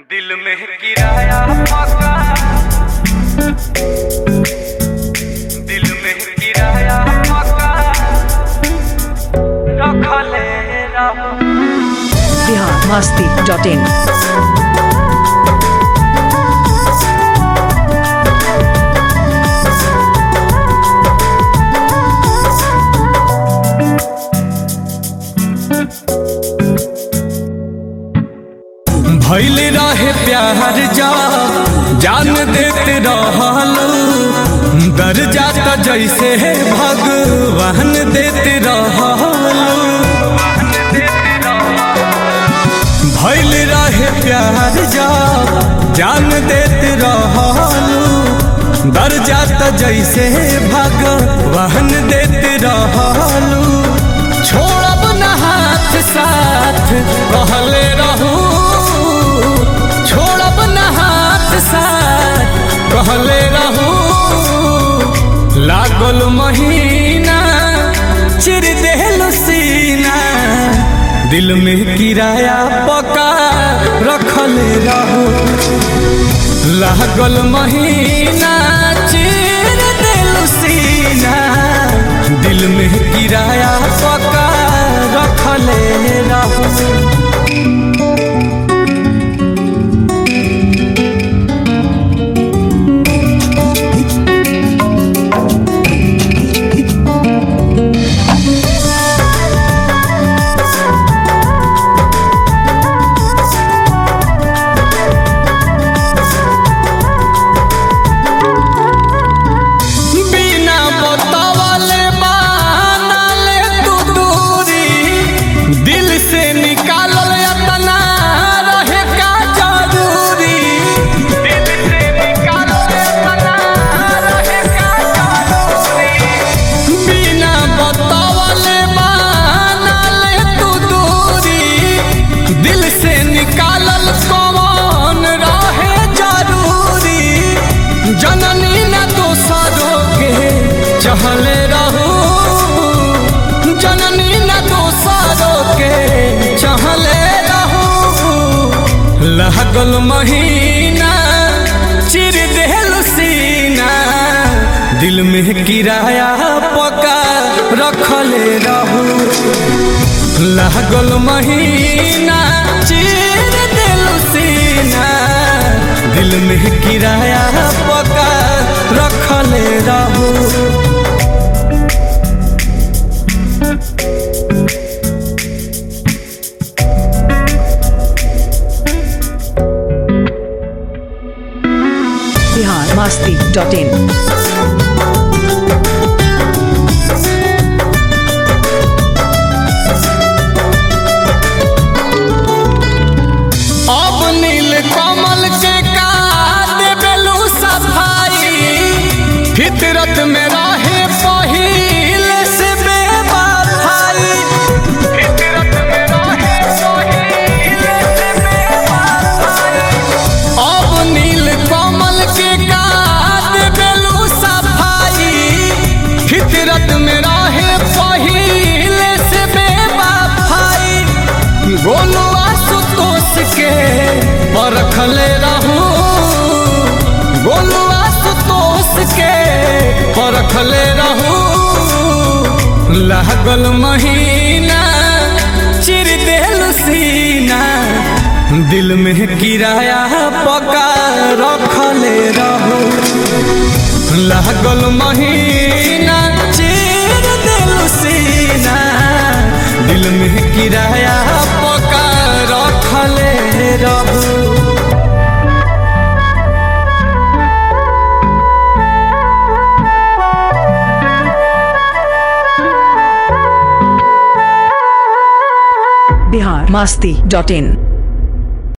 दिल में किराया पका दिल में किराया पका रखले रहो बिहार मस्ती डॉट इन भैल रहे प्यार जा जान देते रहलू दर जाता जैसे भगवान देते रहलू भैल रहे प्यार जा जान देते रहलू दर जाता जैसे भगवान देते रहलू छोड़ब न हाथ साथ कहले रहू छोड़ब न हाथ साथ कहले रहू लागल महीना चिर देहल सीना दिल में किराया पका रखले रहू लागल महीना चिर देल सीना दिल में किराया पका रखले रहू बिना बतावले बानले तू दूरी दिल से निकालल अपना रहे का जरूरी दिल से निकालल अपना रहे का जरूरी बिना बतावले बानले तू दूरी दिल से निकालल कौन रहे जरूरी जननी न दोसरों के चहले रहू जननी न दोसरों के चहले रहू लगल महीना चिर देहल सीना दिल में किराया पका रखले रहू लागल महीना चिर दिल सीना दिल में किराया पका रखले रहू बिहार मस्ती डॉट इन अब नील कमल के का देबेलू सफाई फितरत में रहे पहिल से बेवफाई फितरत में रहे पहिल से बेवफाई अब नील कमल के का देबेलू सफाई फितरत में रहे पहिल से बेवफाई गोलू आशुतोष के परखले रहू गोलू आशुतोष के परखले रहू लागल महीना चिर देल सीना दिल में किराया पका रखले रहू लागल महीना चिर देल सीना दिल में किराया पका रखले रहू बिहार मस्ती डॉट इन